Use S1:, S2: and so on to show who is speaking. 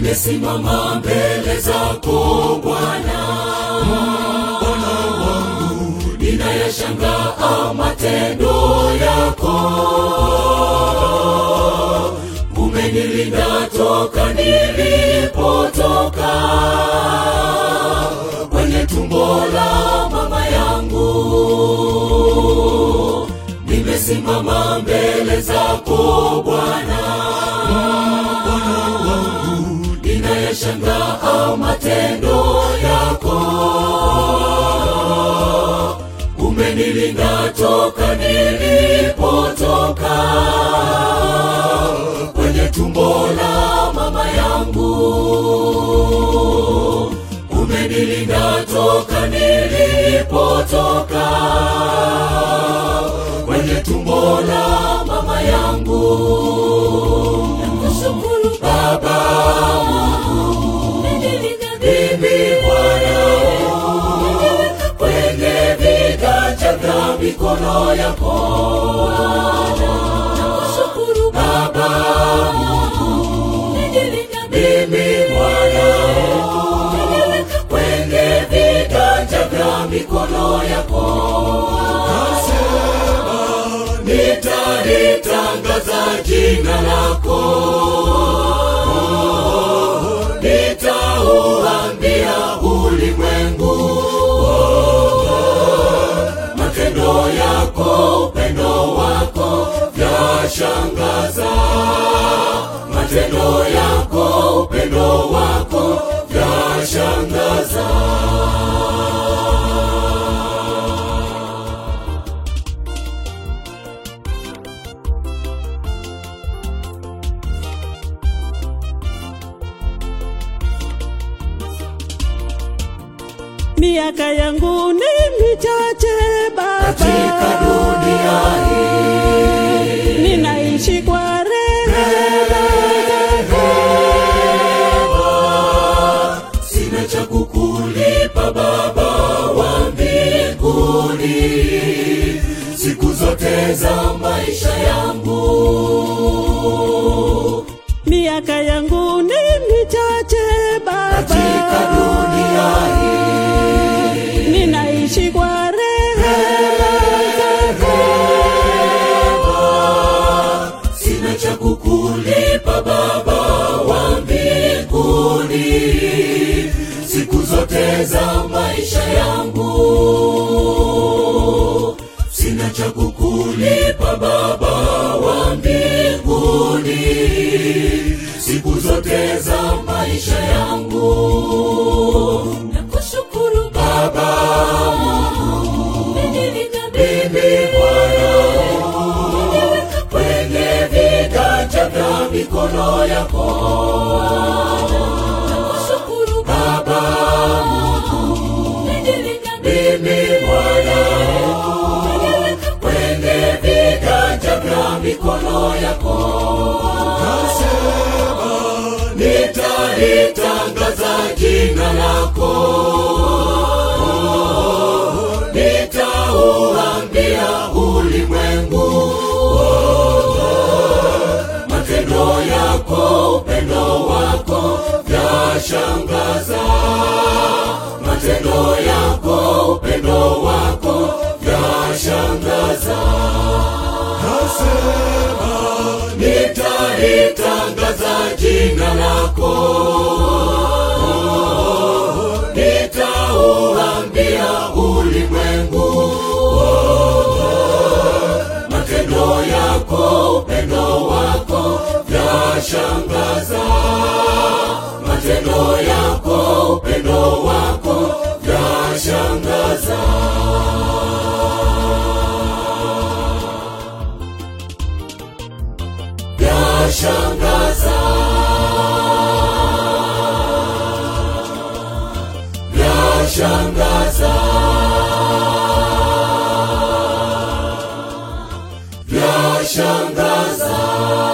S1: nimesimama mbele zako Bwana,
S2: Bwana wangu
S1: ninayashangaa matendo yako. Umenilinda toka nilipotoka kwenye tumbo la mama yangu. Nimesimama mbele zako Bwana,
S2: Bwana wangu
S1: ninayashangaa matendo yako. Umenilinda toka nilipotoka kwenye tumbo la mama yangu. Umenilinda toka nilipotoka kwenye tumbo la mama yangu. Nakushukuru Baba Mungu, mimi Bwana kwenye viganja vya mikono yako. Nakushukuru Baba Mungu, mimi Bwana kwenye viganja vya mikono yako. Nitalitangaza jina lako, nitauambia ulimwengu wote matendo yako, upendo wako vyashangaza. Matendo yako, upendo wako vyashangaza.
S3: miaka yangu ni michache
S1: Katika
S3: Baba,
S1: dunia hii
S3: ninaishi kwa rehema
S1: sina cha kukulipa Baba wa mbinguni, siku zote za maisha yangu.
S3: miaka yangu ni michache
S1: Katika
S3: Baba,
S1: dunia hii
S3: ninaishi kwa rehema
S1: sina cha kukulipa Baba wa mbinguni, siku zote za maisha yangu. Sina cha kukulipa Baba wa mbinguni, siku zote za maisha yangu. Nakushukuru Baba Mungu, mimi Bwana kwenye viganja vya mikono yako. Nakushukuru Baba Mungu, mimi Bwana kwenye viganja vya mikono yako. Nitalitangaza jina lako, nitauambia ulimwengu wote matendo yako, upendo wako vyashangaza. Matendo yako, upendo wako vyashangaza. Nitalitangaza jina lako, nitauambia ulimwengu wote matendo yako, upendo wako vyashangaza. Matendo yako, upendo wako vyashangaza. Vyashangaza. Vyashangaza. Vyashangaza.